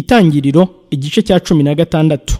itangiriro igice cya cumi na gatandatu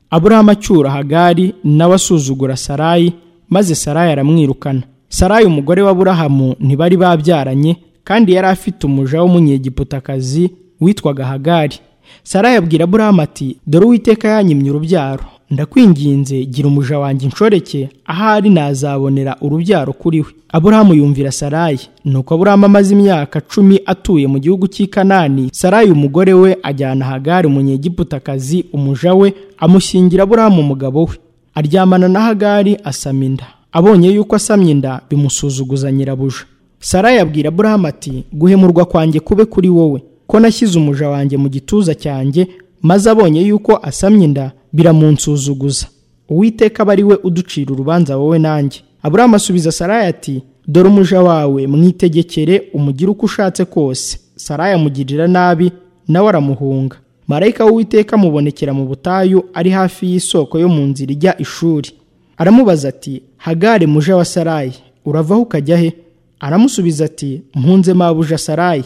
aburahamu acyura hagari nawe asuzugura sarayi maze sarayi aramwirukana sarayi umugore wa burahamu ntibari babyaranye kandi yari afite umuja w'umunyegiputakazi witwaga hagari sarayi abwira aburahamu ati dore uwiteka yanyimye urubyaro ndakwinginze gira umuja wanjye inshoreke ahari nazabonera urubyaro kuri we aburahamu yumvira sarayi nuko aburahamu amaze imyaka cumi atuye mu gihugu cy'i kanani sarayi umugore we ajyana hagari umunyegiputakazi umuja we amushyingira aburahamu umugabo we aryamana na hagari asama inda abonye yuko asamye inda bimusuzuguza nyirabuja sarayi abwira aburahamu ati guhemurwa kwanjye kube kuri wowe ko nashyize umuja wanjye mu gituza cyanjye maze abonye yuko asamye inda biramunsuzuguza uwiteka aba ari we uducira urubanza wowe nanjye aburahamu asubiza sarayi ati dore umuja wawe mwitegekere umugire uko ushatse kose sarayi amugirira nabi nawe aramuhunga marayika w'uwiteka amubonekera mu butayu ari hafi y'isoko yo mu nzira ijya ishuri aramubaza ati hagare muja wa sarayi uravaho ukajya he aramusubiza ati mpunze mabuja sarayi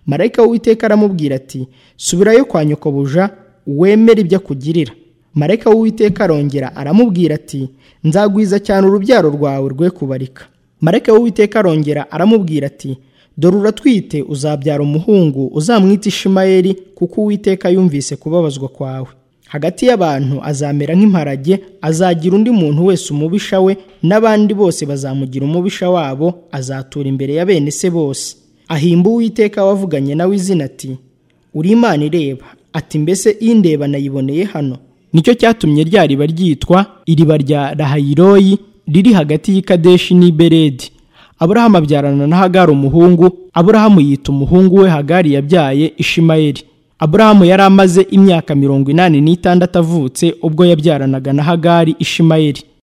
marayika w'uwiteka aramubwira ati subirayo kwa nyokobuja wemere ibyo akugirira marayika w'uwiteka arongera aramubwira ati nzagwiza cyane urubyaro rwawe rwe kubarika marayika w'uwiteka arongera aramubwira ati dore uratwite uzabyara umuhungu uzamwita ishimayeli kuko uwiteka yumvise kubabazwa kwawe hagati y'abantu azamera nk'imparage azagira undi muntu wese umubisha we n'abandi bose bazamugira umubisha wabo azatura imbere ya bene se bose ahimba uwiteka wavuganye nawe izina ati uri imana ireba ati mbese indeba nayiboneye hano nicyo cyatumye rya riba ryitwa iriba rya rahayiroyi riri hagati y'ikadeshi n'iberedi aburahamu abyarana na hagari umuhungu aburahamu yita umuhungu we hagari yabyaye ishimayeli aburahamu yari amaze imyaka mirongo inani n'itandatu avutse ubwo yabyaranaga na hagari ishimayeli